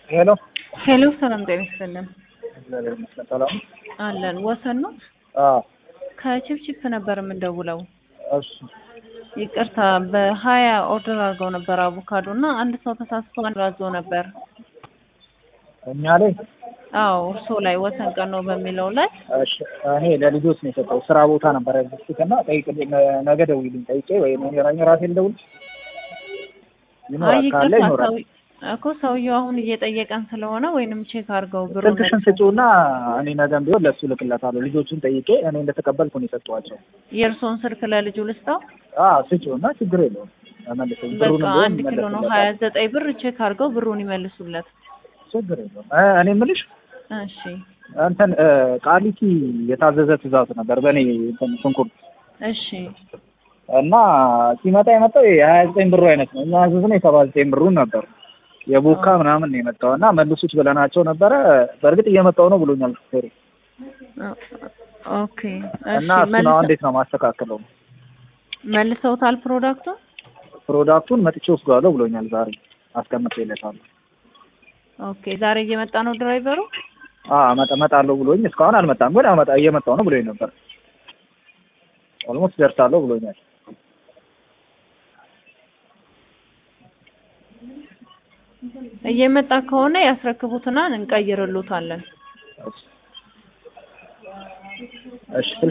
ሄሎ ሄሎ ሰላም ጤና ይስጥልን። እግዚአብሔር ይመስገን ሰላም። አለን ወሰን ነው። አዎ ከቺፕቺፕ ነበር የምንደውለው። እሺ ይቅርታ በሀያ ኦርደር አድርገው ነበር አቮካዶ እና አንድ ሰው ተሳስቶ አንድ አዞ ነበር። እኛ ላይ አዎ እርሶ ላይ ወሰን ቀኖ በሚለው ላይ እሺ እኔ ለልጆች ነው የሰጠው ስራ ቦታ ነበር ያዘዝኩት እና ጠይቅልኝ ነገ ደውይልኝ ጠይቄ ወይ እኔ ራሴ ልደውል አይ ይኖራል ካለ ይቅርታ ይኖራል ሰው እኮ ሰውየው አሁን እየጠየቀን ስለሆነ ወይንም ቼክ አድርገው ብሩ ስልክሽን ስጪውና እኔ ነገም ቢሆን ለእሱ ልክለታለሁ ልጆቹን ጠይቄ እኔ እንደተቀበልኩ ነው የሰጠኋቸው የእርሶን ስልክ ለልጁ ልስጠው። አዎ ስጪውና ችግር የለውም መልሰኝ ብሩን በቃ አንድ ኪሎ ነው ሀያ ዘጠኝ ብር ቼክ አድርገው ብሩን ይመልሱለት። ችግር የለውም እ እኔ የምልሽ እሺ እንትን እ ቃሊቲ የታዘዘ ትእዛዝ ነበር በእኔ እንትን ሽንኩርት እሺ እና ሲመጣ የመጣው የሀያ ዘጠኝ ብሩ አይነት ነው። እኛ ያዘዝነው የሰባ ዘጠኝ ብሩን ነበር የቦካ ምናምን ነው የመጣው እና መልሱት ብለናቸው ነበረ። በእርግጥ እየመጣው ነው ብሎኛል ሹፌሩ ኦኬ እና እሺ እሱን አሁን እንዴት ነው ማስተካከለው? መልሰውታል ፕሮዳክቱን? ፕሮዳክቱን መጥቼ ወስደዋለሁ ብሎኛል። ዛሬ አስቀምጬለታለሁ። ኦኬ ዛሬ እየመጣ ነው ድራይቨሩ? አዎ እመጣ እመጣለሁ ብሎኝ እስካሁን አልመጣም፣ ግን አመጣ እየመጣው ነው ብሎኝ ነበር። ኦልሞስት ደርሳለሁ ብሎኛል። እየመጣ ከሆነ ያስረክቡትና እንቀይርሉታለን። እሺ